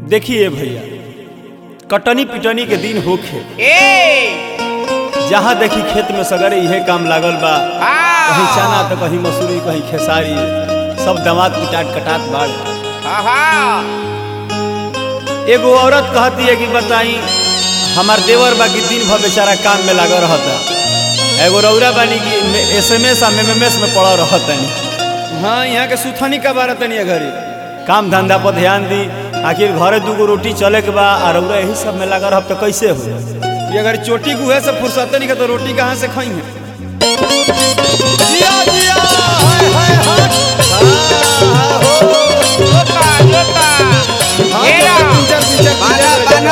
देखिए भैया कटनी पिटनी के दिन होखे ए जहाँ देखी खेत में सगरे इहे काम लागल बा कहीं चना तो कहीं मसूरी कहीं खेसारी सब दमाद पिटाट कटात बाड़ आहा एगो औरत कहती है कि बताई हमार देवर बा कि दिन भर बेचारा काम में लागल रहता एगो रौरा बानी कि एस एम एस आ एम एस में पड़ा रहतनी हाँ यहाँ के सुथनी का बारह तनी घरे काम धंधा पर ध्यान दी आखिर घरे दूगो रोटी चले के बा आ रौरा यही सब में लगा रहब तो कैसे हो ये अगर चोटी गुहे से फुर्सत नहीं का तो रोटी कहाँ से खाई है जिया जिया हाय हाय हाय हाँ, हो। जोता जोता हाँ, घेरा पिंचर, पिंचर, पिंचर, पिंचर।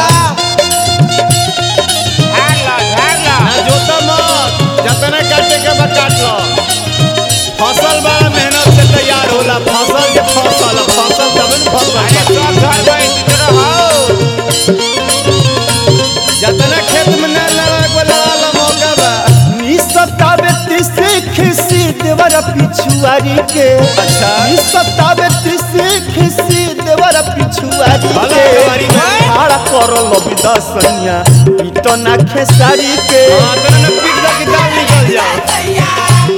झाड़ लो झाड़ लो ना जोता मत जतने काटे के बा काट लो फसल बड़ा मेहनत से तैयार होला फसल के फसल फसल तब न अरे फसल सब घर गए तितर हो जतने खेत में न लड़ा को लड़ा ला मौका बा सतावे तीसरे खिसी देवर पिछुआरी के अच्छा। सतावे तीसरे खिसी देवर पिछुआरी भला के देवारी में। खाड़ा करल विदसनिया पीटना खेसारी के हां तने न पीट दा कि दाल निकल जाओ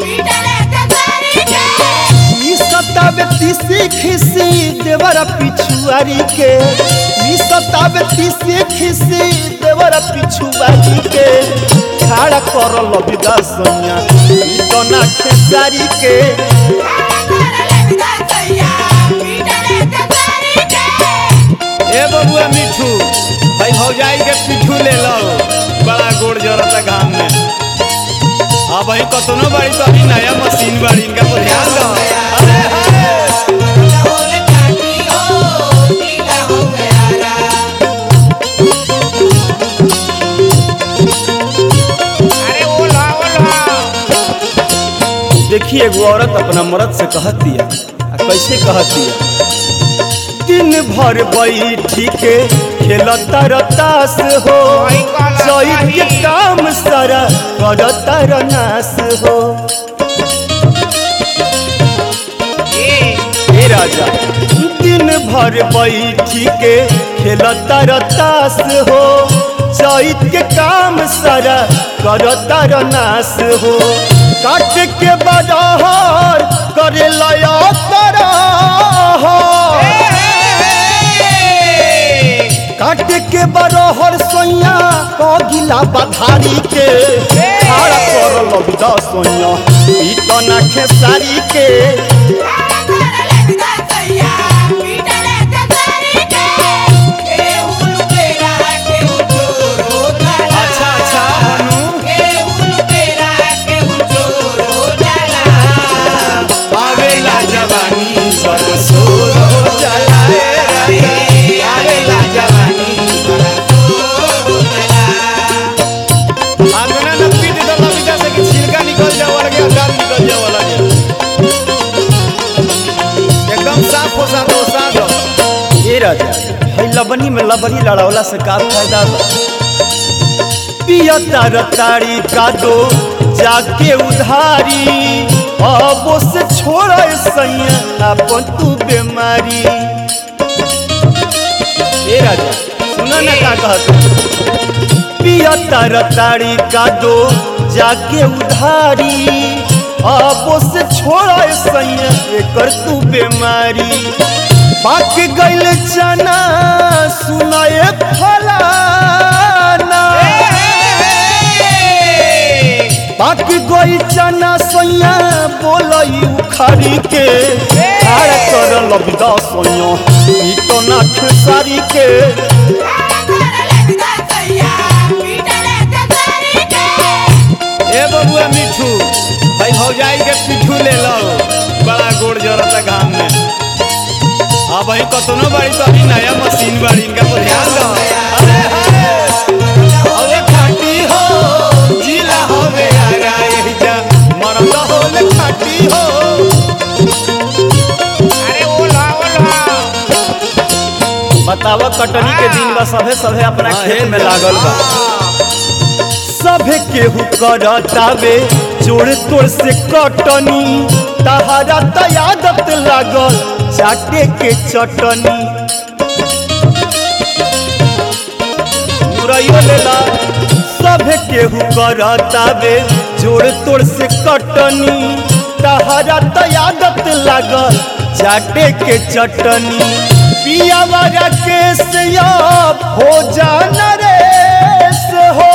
सतावे तीसरे खिसी देवर पिछुआरी के सतावे तीसरे खिसी देवर पिछुआरी के खाड़ा करल विदसनिया पीटना खेसारी के ए बबुआ मिठू भाई भौजाई के पिठू ले लो बड़ा गोड़ जरता घाम में हाँ भाई कतनो बाड़ी तो अभी नया मशीन बाड़ी इनका पर ध्यान दो अरे हाय अरे ओला ओला देखिए एगो औरत अपना मर्द से कहती है आ कैसे कहती है दिन भर बैठी के खेलता रतास हो वही कहला चैत के सही। काम सारा करता रनास हो ए हे राजा दिन भर बैठी के खेलता रतास हो चैत के काम सारा करता रनास हो काट के बजहर करे लया काट के बरहर सोइया कगिला बधारी के खाड़ा करल बिदा सोइया पीटना खेसारी के अच्छा अच्छा हनु आवेला जवानी सरसोर हो जाला ए राजा आवेला जवानी आगना न पीट दो लबिता से कि छिलका निकल जाओ लगे दाल निकल जाओ लगे एकदम साफ हो साफ हो साफ हो ए राजा है लबनी में लबनी लड़ावला से का फायदा बा पियता रताड़ी का दो जाके उधारी अब से छोड़ा सैया अपन तू बीमारी ए राजा सुनो ना का कहत पियता रताड़ी का दो जाके उधारी अब से छोड़ा सैया एकर तू बीमारी पाक गइल चना सुनाए फलाना पाक गइल चना सैया बोलई उखारी के खाड़ कर लबिदा सैया ई तो ना खेसारी के ए बबुआ मिठू भाई भौजाई के पिठू ले लो बड़ा गोड़ जरता घाम में हाँ भाई कतनो बाड़ी तो अभी नया मशीन बाड़ी इनका पर ध्यान दो अरे हाय अरे खाटी हो जिला हो बेरा यही जा मरद हो ले खाटी हो अरे ओला ओला बतावा कटनी के दिन बा सभे सभे अपना खेत में लागल बा सभे केहू करतावे जोड़ तोड़ से कटनी तहारा त आदत लागल चाटे के चटनी जोड़ाइयो लेला सभे केहू करतावे जोड़ तोड़ से कटनी तहरा त आदत लागल चाटे के चटनी पिया वाला केस अब हो जाना रे से हो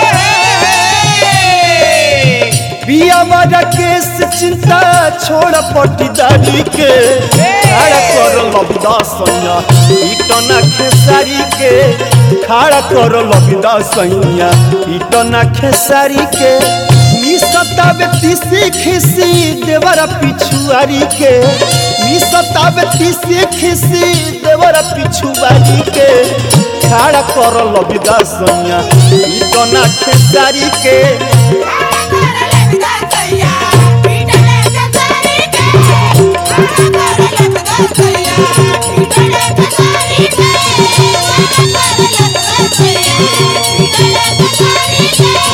पिया वाला केस चिंता छोड़ पटीदारी के खड़ा कर लबिदा सैया इटना खेसारी के खड़ा कर लबिदा सैया इटना खेसारी के मिसतावे तीसी खिसी देवरा पिछुआरी के मिसतावे तीसी खिसी देवरा पिछुआरी के खड़ा कर लबिदा सैया इटना खेसारी के Thank you.